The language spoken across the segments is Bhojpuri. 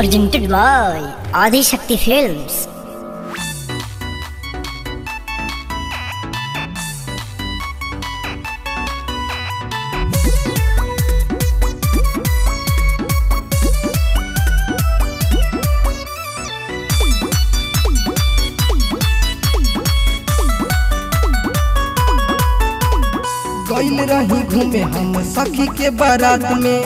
presented by Adi Shakti Films. गइल रही घूमे हम सखी के बारात में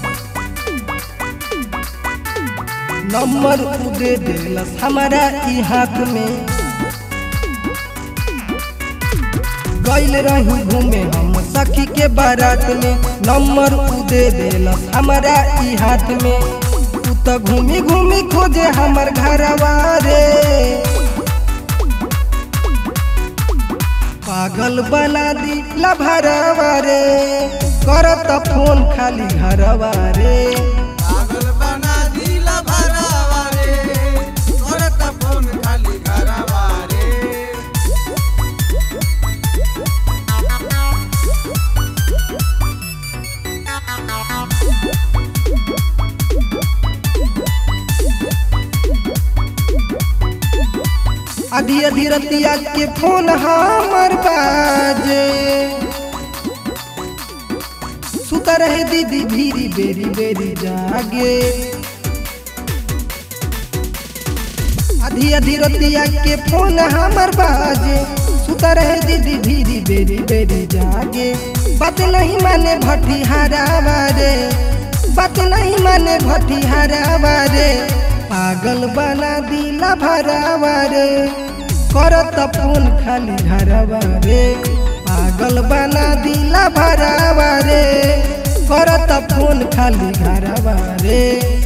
नंबर उ दे देलस हमारा ई हाथ में गइल रही घूमे हम सखी के बारात में नंबर उ दे देलस हमारा ई हाथ में उ त घूमी घूमी खोजे हमर घरवा रे पागल बना दी लभरवा रे करत फोन खाली घरवा रे पागल बना दिला भरावा रे करत फोन खाली घरवा रे आधी आधी रतिया के फोन हमर बाजे सुता रहे दीदी भीरी बेरी बेरी जागे आधी आधी रतिया के फोन हमर बाजे सुता रहे दीदी भीरी बेरी बेरी जागे बात नहीं माने भटिहारा रे बात नहीं माने भटिहारा रे पागल बना दिला भरावा रे करत फोन खाली घरवा रे पागल बना दिला भरावा रे करत फोन खाली घरवा रे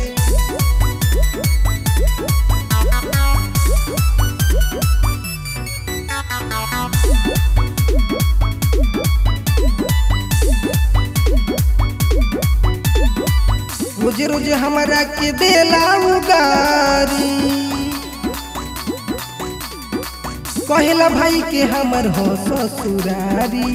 रोज रोज हमारा के देला उगारी कहेला भाई के हमर हो ससुरारी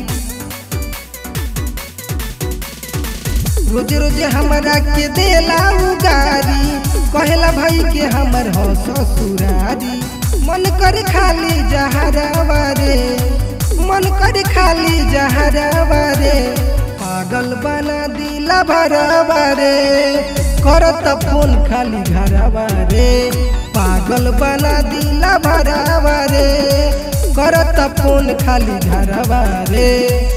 रोज रोज हमारा के देला उगारी कहेला भाई के हमर हो ससुरारी मन कर खाली जहरावा रे मन कर खाली जहरावा रे पागल बना दिला भरवा रे करत फोन खाली घरवा रे पागल बना दिला भरवा रे करत फोन खाली घरवा रे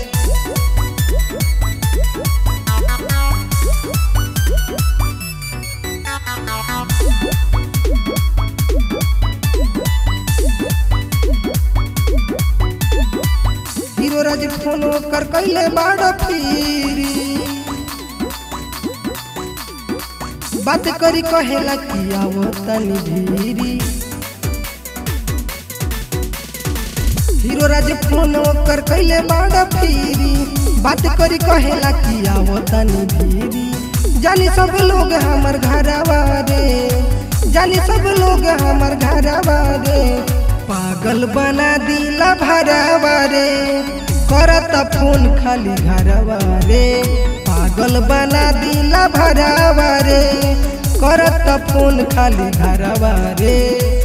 हीरो राज फोन कर कैले बाड़ फिरी बात करी कहेला कि आवो तनी भीरी हीरो राज फोन कर कैले बाड़ फिरी बात करी कहेला कि आवो तनी भीरी जानी सब लोग हमर घरवा रे जानी सब लोग हमर घरवा रे पागल बना दिला भरवा रे करत फोन खाली घरवा रे पागल बना दिला भरवा रे करत फोन खाली घरवा रे